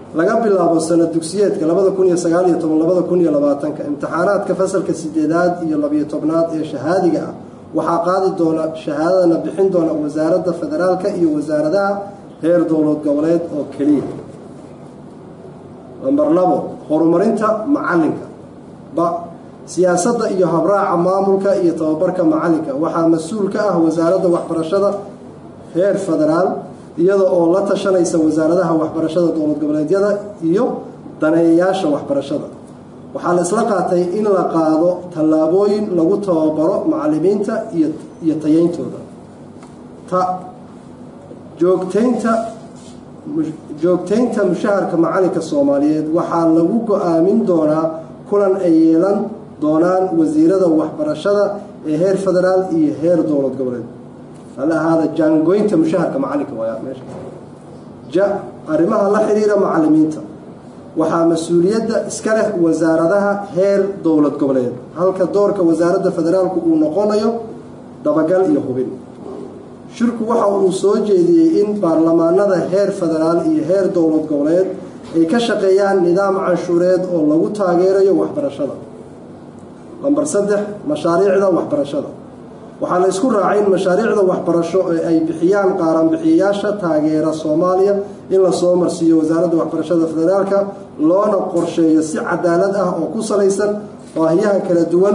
laga bilaabo sanad dugsiyeedka labada kun iyo sagaal iyo toban labada kun iyo labaatanka imtixaanaadka fasalka sideedaad iyo labiyo tobnaad ee shahaadiga ah waxaa qaadi doona shahaadadana bixin doona wasaaradda federaalka iyo wasaaradaha heer dowlad goboleed oo keliya namber labo horumarinta macalinka ba siyaasadda iyo habraaca maamulka iyo tababarka macalinka waxaa mas-uul ka ah wasaaradda waxbarashada heer federaal iyada oo la tashanaysa wasaaradaha waxbarashada dowlad goboleedyada iyo daneeyayaasha waxbarashada waxaa la isla qaatay in la qaado tallaabooyin lagu tababaro macalimiinta iyo tayeyntooda ta joogtaynta joogtaynta mushaharka macalinka soomaaliyeed waxaa lagu go-aamin doonaa kulan ay yeelan doonaan wasiirada waxbarashada ee heer federaal iyo heer dowlad goboleed hala ahaada jaangoynta mushaharka macalinka waaya meesha ja arrimaha la xiriira macalimiinta waxaa mas-uuliyadda iska leh wasaaradaha heer dowlad goboleed halka doorka wasaaradda federaalku uu noqonayo dabagal iyo hubin shirku waxa uu soo jeediyey in baarlamaanada heer federaal iyo heer dowlad goboleed ay ka shaqeeyaan nidaam canshuureed oo lagu taageerayo waxbarashada lamber saddex mashaariicda waxbarashada waxaa la isku raacay in mashaariicda waxbarasho ee ay bixiyaan qaaranbixiyayaasha taageera soomaaliya in lasoo marsiiyo wasaaradda waxbarashada federaalka loona qorsheeyo si cadaalad ah oo ku salaysan baahiyaha kala duwan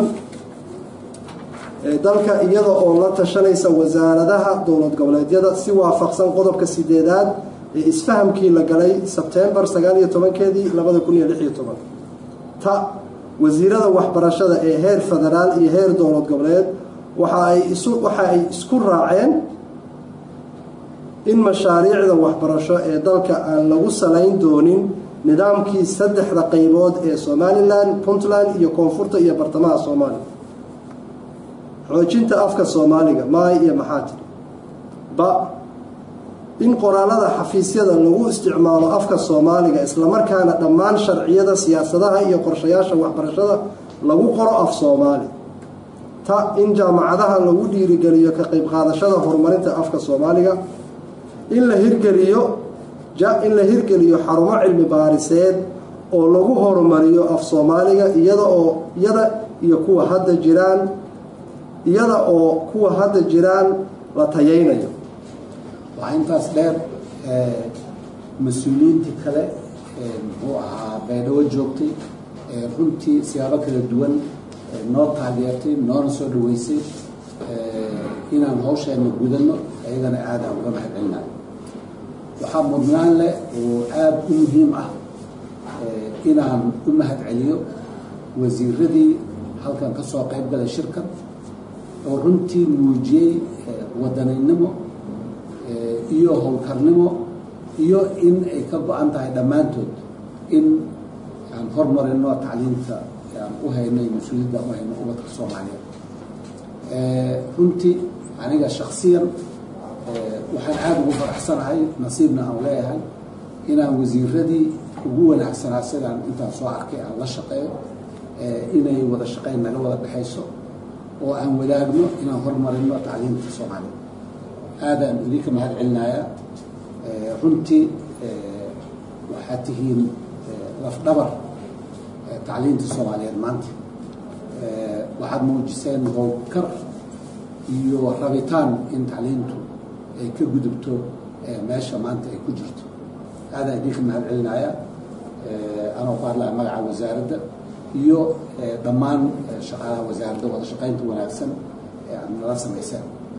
ee dalka iyada oo la tashanaysa wasaaradaha dowlad goboleedyada si waafaqsan qodobka sideedaad ee isfahamkii la galay sebtembar sagaal iyo tobankeedii labada kun iyo lix iyo toban ta wasiirada waxbarashada ee heer federaal iyo heer dowlad goboleed waxa ay isu waxa ay isku raaceen in mashaariicda waxbarasho ee dalka aan lagu salayn doonin nidaamkii saddexda qaybood ee somalilan puntland iyo koonfurta iyo bartamaha soomaaliya xoojinta afka soomaaliga maay iyo maxaatir ba in qoraalada xafiisyada lagu isticmaalo afka soomaaliga islamarkaana dhammaan sharciyada siyaasadaha iyo qorshayaasha waxbarashada lagu qoro af soomaali ta in jaamacadaha lagu dhiirigeliyo ka qayb qaadashada horumarinta afka soomaaliga in la hirgeliyo in la hirgeliyo xarumo cilmi baariseed oo lagu horumariyo af soomaaliga iyada oo iyada iyo kuwa hadda jiraan iyada oo kuwa hadda jiraan la tayeynayo waxaa intaas dheer mas-uuliyiintii kale muxuu ahaa beedhawo joogtay runtii siyaabo kala duwan noo taageertay noona soo dhaweysay inaan hawsheena gudanno ayagana aada aan uga mahad celinayo waxaa mudnaan leh oo aada u muhiim ah inaan u mahad celiyo wasiiradii halkan ka soo qayb galay shirkan oo runtii muujiyey wadanaynimo iyo howlkarnimo iyo in ay ka go-an tahay dhammaantood in aan hormarino tacliinta aan u haynay mas-uuliyadda aan u hayno ubadka soomaaliyeed runtii aniga shaksiyan waxaan aada ugu faraxsanahay nasiibna aan leeyahay inaan wasiiradii ugu wanaagsanaa sidaan intaan soo arkay aan la shaqeeyo inay wada shaqeyn naga wada dhexayso oo aan wadaagno inaan hormarino tacliimta soomaaliya aadaan idinka mahad celinayaa runtii waxaad tihiin lafdhabar tacliinta soomaaliyeed maanta waxaad muujiseen howlkar iyo rabitaan in tacliintu ay ka gudubto meesha maanta ay ku jirto aadaan idinka mahad celinayaa anoo ku hadlaya magaca wasaaradda iyo dhammaan shaqaalaha wasaaradda wada shaqaynta wanaagsan ee aad nala samayseen